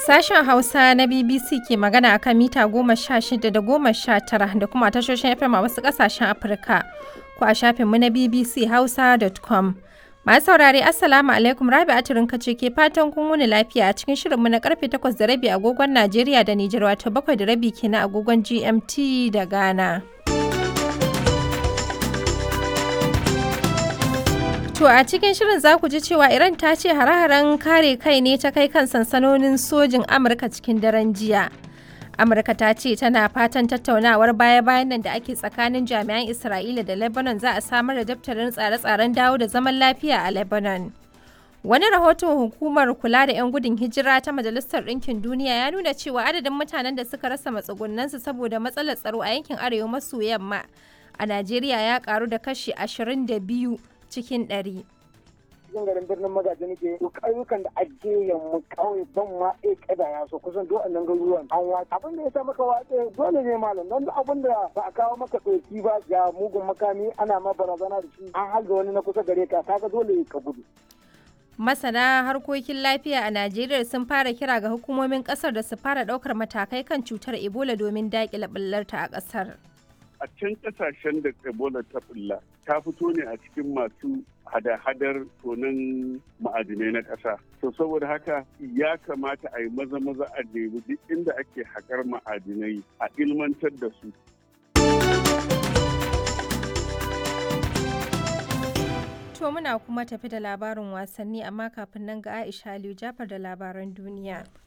Sashen Hausa na BBC ke magana akan mita goma sha shida da goma sha tara da kuma tashoshin FM a wasu ƙasashen Afirka ko a shafinmu na bbchausa.com. Masu saurare Assalamu alaikum Rabi Aturin ce ke fatan kun wuni lafiya a cikin shirinmu na karfe takwas da rabi agogon Najeriya da Nijar wato bakwai da rabi kenan agogon GMT da Ghana. To a cikin shirin za ku ji cewa Iran ta ce hare-haren kare kai ne ta kai kan sansanonin sojin Amurka cikin daren jiya. Amurka ta ce tana fatan tattaunawar baya-bayan nan da ake tsakanin jami'an Isra'ila da Lebanon za a samar da daftarin tsare-tsaren dawo da zaman lafiya a Lebanon. Wani rahoton hukumar kula da 'yan gudun hijira ta Majalisar Ɗinkin Duniya ya nuna cewa adadin mutanen da suka rasa matsugunansu saboda matsalar tsaro a yankin arewa maso yamma a Najeriya ya karu da kashi 22 cikin ɗari. cikin garin birnin magaji nake to ƙauyukan da ake yamma ƙauye ban ma e kada ya so kusan duk annan garuruwan an watsa abin da ya sa maka watsa dole ne malam don abin da ba a kawo maka ɗauki ba ga mugun makami ana ma barazana da shi an halga wani na kusa gare ka kaga dole ka gudu Masana harkokin lafiya a Najeriya sun fara kira ga hukumomin kasar da su fara ɗaukar matakai kan cutar Ebola domin daƙile ɓullarta a ƙasar. a can kasashen da ebola ta bulla ta fito ne a cikin masu hada-hadar tonin ma'adinai na ƙasa to saboda haka ya kamata a yi maza-maza a nemi duk inda ake haƙar ma'adinai a ilmantar da su To muna kuma tafi da labarin wasanni amma kafin nan ga Aisha Aliyu Jafar da labaran duniya.